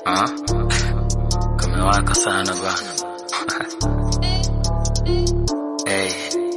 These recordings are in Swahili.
Ah, kamewaka sana bana. hey.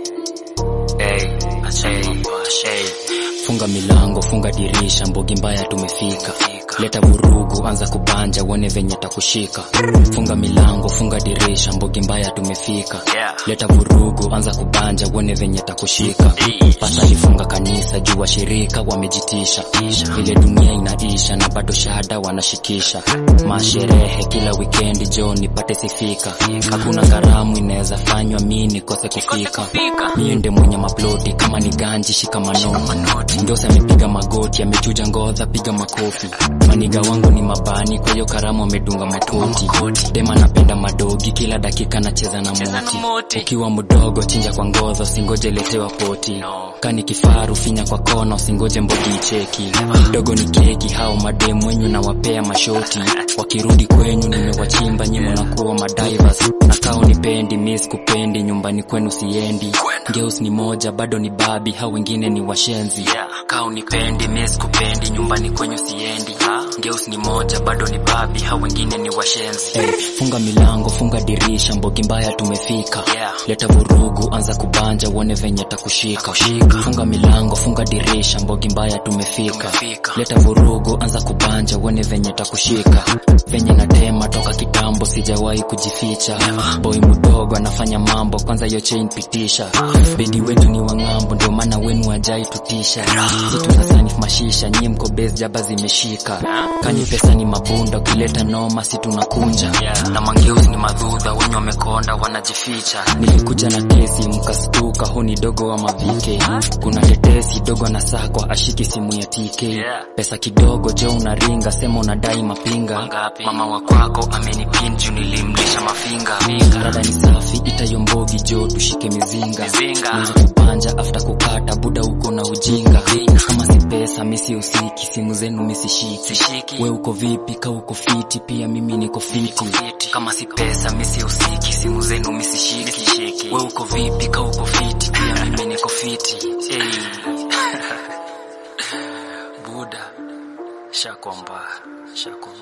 Hey. Hey. Hey. Funga milango, funga dirisha, mbogi mbaya tumefika. Leta vurugu, anza kubanja, uone venye takushika. Funga milango, funga dirisha, mbogi mbaya tumefika. Yeah. Leta vurugu, anza kubanja, uone venye takushika. Pasa alifunga kanisa, juu washirika wamejitisha. Vile dunia inaisha na bado shahada wanashikisha. Masherehe kila wikendi, jo nipate sifika. Hakuna karamu inaweza fanywa mi nikose kufika. Niende mwenye maploti, kama ni ganji shika manoti. Ndosa amepiga magoti, amechuja ngodha, piga makofi. Maniga wangu ni mabani, kwa hiyo karamu amedunga matoti. Dema napenda madogi, kila dakika nacheza na moti. Ukiwa mdogo chinja kwa ngodha, usingoje letewa poti. Kani kifaru finya kwa kona, usingoje mbogi icheki. Dogo ni keki, hao mademu wenyu na wapea mashoti. Wakirudi kwenyu nimewachimba, nyimo na kuwa madivers. Nakao nipendi, miss kupendi, nyumbani kwenu siendi. Geus ni moja, bado ni babi, hao wengine ni washenzi. Kao nipendi, miss kupendi, nyumbani kwenyu siendi. Geus ni moja, bado ni babi, hao wengine ni washenzi. Hey, funga milango, funga dirisha, mbogi mbaya tumefika. Leta vurugu, anza kubanja, uone venye takushika. Funga milango, funga dirisha, mbogi mbaya tumefika. Leta vurugu, anza kubanja, uone venye takushika. Venye natema toka kitambo, sijawahi kujificha. Boy mdogo anafanya mambo, kwanza yo chain pitisha. Bedi wetu ni wang'ambo, ndio maana wenu wajai tutisha. Zitu za sanif mashisha, nyie mko base, jaba zimeshika. Kani pesa ni mabunda, ukileta noma si tunakunja. Na mangeuzi ni madhudha, wenye wamekonda wanajificha. Nilikuja na kesi mkastuka, huu ni dogo wa mavike. Kuna tetesi dogo na sakwa, ashiki simu ya TK. Pesa kidogo, je unaringa, sema unadai mapinga. Mama wa kwako amenipin juu nilimlisha mafinga. Rada ni safi, itayombogi jo, tushike mizinga. Mwanzo kupanja, after kukata, buda uko na ujinga. Kama si pesa, misi usiki, simu zenu misishiki. We uko vipi, ka uko fiti, pia mimi niko fiti. Kama si pesa, misi usiki, simu zenu misishiki. We uko vipi, ka uko fiti, pia mimi niko fiti. Hey. Buda, shakomba, shakomba.